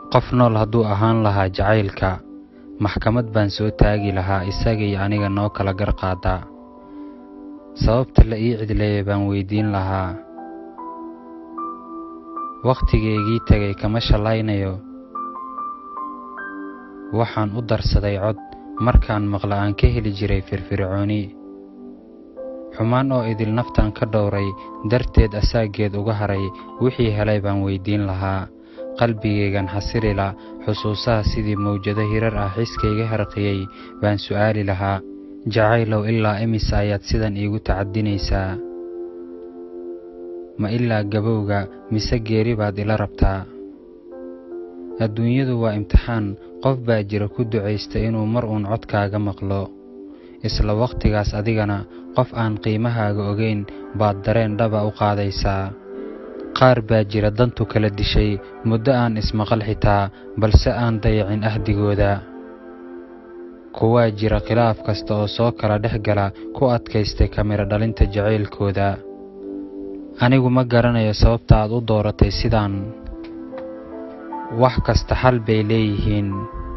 qof nool hadduu ahaan lahaa jacaylka maxkamad baan soo taagi lahaa isagii aniga noo kala gar qaadaa sababta la ii cidleeya baan weydiin lahaa wakhtigeygii tegay kama shallaynayo waxaan u darsaday cod markaan maqla aan ka heli jiray firfircooni xumaan oo idil naftaan ka dhowray darteed asaaggeed uga haray wixii helay baan weydiin lahaa qalbigaygan xasilila xusuusaha sidii mawjado hirar ah xiskayga harqiyey baan su'aali lahaa jacaylow ilaa imise ayaad sidan iigu tacadinaysaa ma ilaa gabowga mise geeri baad ila rabtaa adduunyadu waa imtixaan qof baa jira ku ducaysta inuu mar uun codkaaga maqlo isla wakhtigaas adigana qof aan qiimahaaga ogayn baad dareen dhaba u qaadaysaa qaar baa jira dantu kala dishay muddo aan ismaqal xitaa balse aan dayacin ahdigooda kuwaa jira khilaaf kasta oo soo kala dhex gala ku adkaystay kamiro dhalinta jacaylkooda anigu ma garanayo sababta aad u dooratay sidaan wax kasta xal bay leeyihiin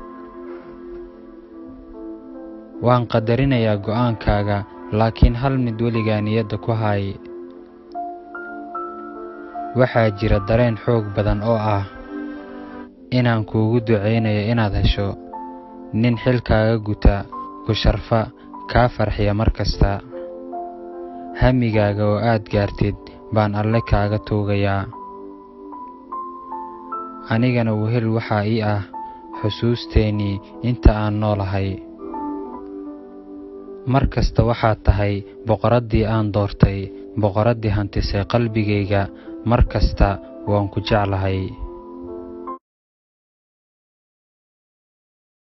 waan qadarinayaa go'aankaaga laakiin hal mid weligaa niyadda ku hay waxaa jira dareen xoog badan oo ah inaan kuugu ducaynayo inaad hesho nin xilkaaga guta ku sharfa kaa farxiya mar kasta hamigaaga oo aad gaartid baan alle kaaga tuugayaa anigana wehel waxaa ii ah xusuusteennii inta aan noolahay mar kasta waxaad tahay boqoraddii aan doortay boqoraddii hantisay qalbigayga mar kasta waan ku jeclahay